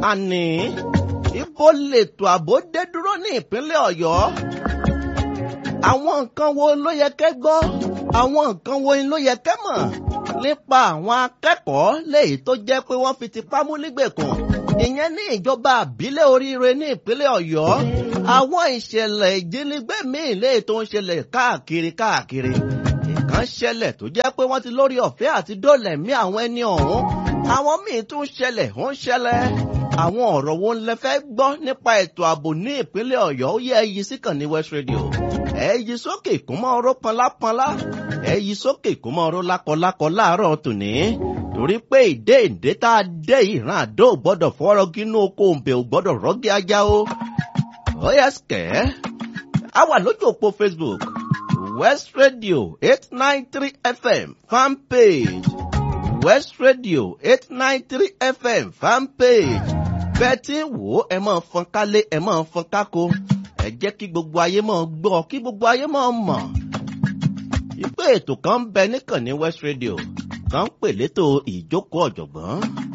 àní ibo lètò ààbò dé dúró ní ìpínlẹ̀ ọ̀yọ́ àwọn nǹkan wo ló yẹ kẹ́ gbọ́ àwọn nǹkan wo ló yẹ kẹ́ mọ̀ nípa àwọn akẹ́kọ̀ọ́ léyìí tó jẹ́ pé wọ́n fi tipá mú nígbèkùn ìyẹn ní ìjọba àbílẹ̀ oríire ní ìpínlẹ̀ ọ̀yọ́ àwọn ìṣẹ̀lẹ̀ ìjínigbé míì léyìí tó ń ṣẹlẹ̀ káàkiri káàkiri ìkan ṣẹlẹ̀ tó jẹ́ pé wọ́n ti lórí ọ̀fẹ́ àti dólẹ̀ mí àwọn ẹni ọ̀hún àwọn míì tún ṣẹlẹ̀ ó ń ṣẹlẹ̀ àwọn ọ̀rọ̀ wo lẹ fẹ́ gbọ́ nípa ètò ààbò ní ìpínlẹ̀ ọ̀yọ́ ó yẹ ẹyí síkàn ní west radio ẹyí sókè kó mọ́ ọ̀rọ̀ pọnlápọnlá ẹyí sókè kó mọ́ ọ̀rọ̀ lákọlákọ láàárọ̀ tòní torí pé ìdé ìdé tá a dé ìran àdó ò gbọ́dọ̀ fọ́rọ́ gínú oko òǹbẹ ò gbọ́dọ̀ rọ́gí ajá o ó yẹ sikẹ́ a wà lójú òpó facebook west radio eight nine three fm fan page west radio eight nine three fm fan page bẹ́ẹ̀ tí ń wò ó ẹ máa fọn kálé ẹ máa fọn kákó ẹ jẹ́ kí gbogbo ayé máa gbọ́ kí gbogbo ayé máa mọ̀. ìpè ètò kan ń bẹ níkànnì west radio kan ń pè létò ìjókòó ọ̀jọ̀gbọ́n.